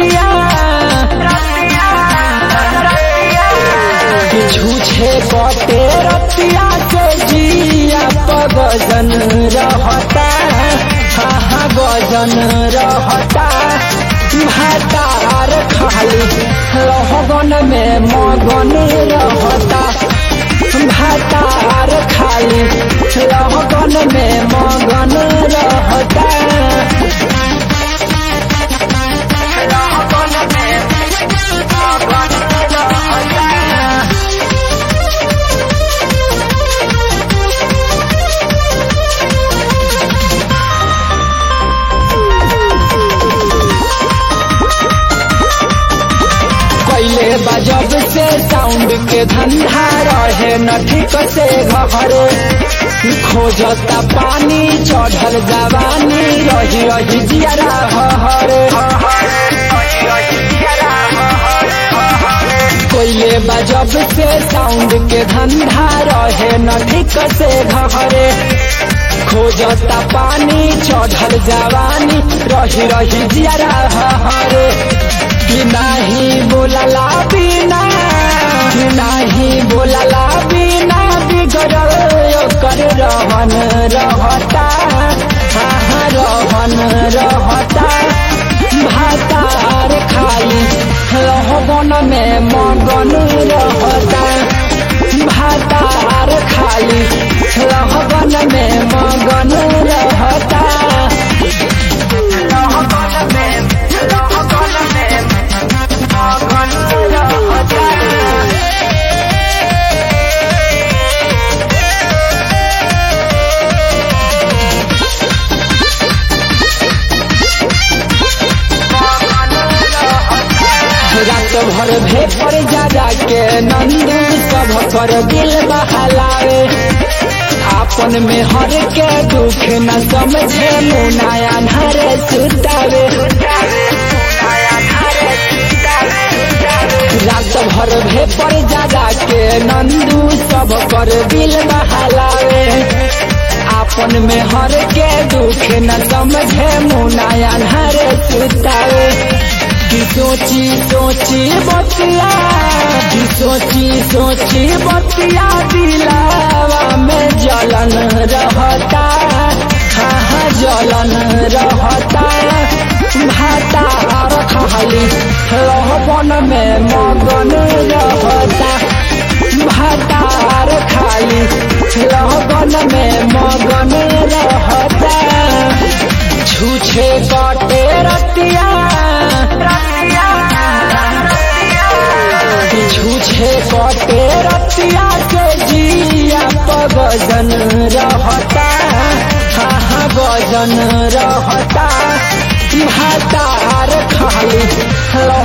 रतिया झूठे कटे रतिया से जिया पगजन रहता हा हा गजन रहता भातार खाली रहगन में मगन रहता भातार खाली रहगन में मगन रहता कैले बजब से साउंड के धंधा रहे न ठीक से घरे खोजता पानी चढ़ल जवानी रही रही जियरा हरे कोयले बजब से साउंड के धंधा रहे न ठीक से घरे खोजता पानी चढ़ल जवानी रही रही जियरा हरे कि नाही बोलला बिना कि नाही बोलला बिना बिगड़ल ओकर रहन रहता हाँ रहन रहता भातार खाली रहबन में मगन रहता भातार खाली रहबन में मगन रहता रात भर भेपर जा जाके नंदू सब कर दिल बहलावे आपन में हर के दुख न समझे मुनाया नर सुतावे रात भर भेपर जा जाके नंदू सब कर दिल बहलावे आपन में हर के दुख न समझे मुनाया नर सुतावे कि सोची सोची बतिया कि सोची सोची बतिया दिलावा में जलन रहता हाँ हाँ जलन रहता भाता खाली रहबन में मगन रहता भातार खाली रहबन में मगन रहता छूछे कटे रतिया छूछे कटे रतिया से जिया पगजन रहता हाँ हाँ गजन रहता भातार खाली